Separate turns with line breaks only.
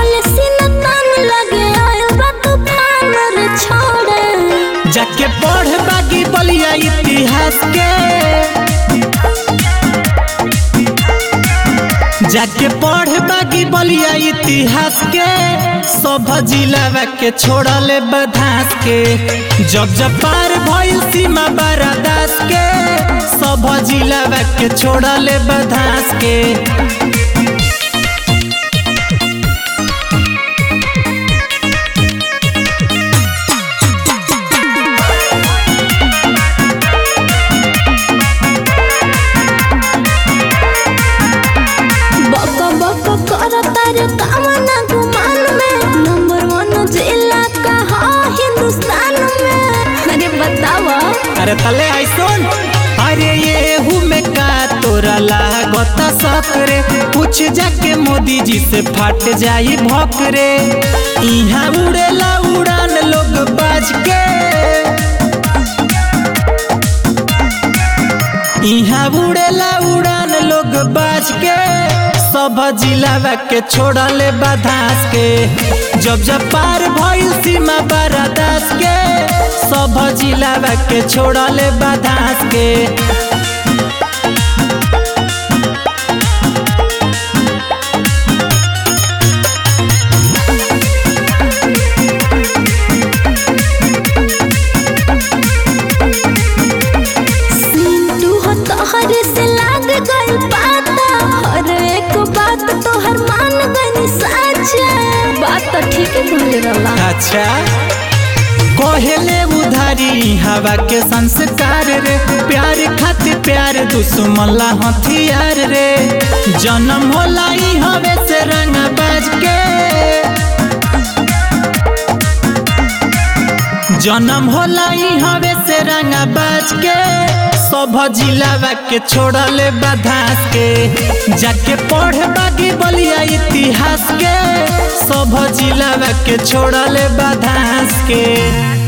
policy न तान लगे आयल बा तूफान रे छोड़े
जाके पढ़ बागी बलिया इतिहास के जाके पढ़ बागी बलिया इतिहास के सब जिलावा के छोड़ले बधास के जब जब पार भइल सीमा बारादास के सब जिलावा के छोड़ले बधास के
बक बक करता रे कामना गुमान में नंबर वन जिला का हा हिंदुस्तान में अरे बतावा
अरे तले आई सुन अरे ये हूँ में का तोरा लागत सकरे पूछ जाके मोदी जी से फट जाई भोकरे यहाँ उड़ेला उड़ान लोग बाज के यहाँ उड़ेला उड़ान लोग बाज के सब जिलावा के छोड़ले बधास के जब जब पार भइल सीमा बारादास के सब जिलावा के छोड़ले बधास के
सिंटू हो तोहरे से लाग गई पाता हर एक बात तोहर मान गई साचा बात तो ठीक कहले रहला
अच्छा कोहेले उधारी हवा के संस्कार रे प्यार खातिर प्यार दुश्मन ला हथियार रे जन्म होला ई हवे से रंग बाज के जन्म होला ई हवे से रंग बाज के सब जिलावा के छोड़ले बधास के जाके पढ़ बागी बलिया इतिहास के सब जिलावा के छोड़ले बधास के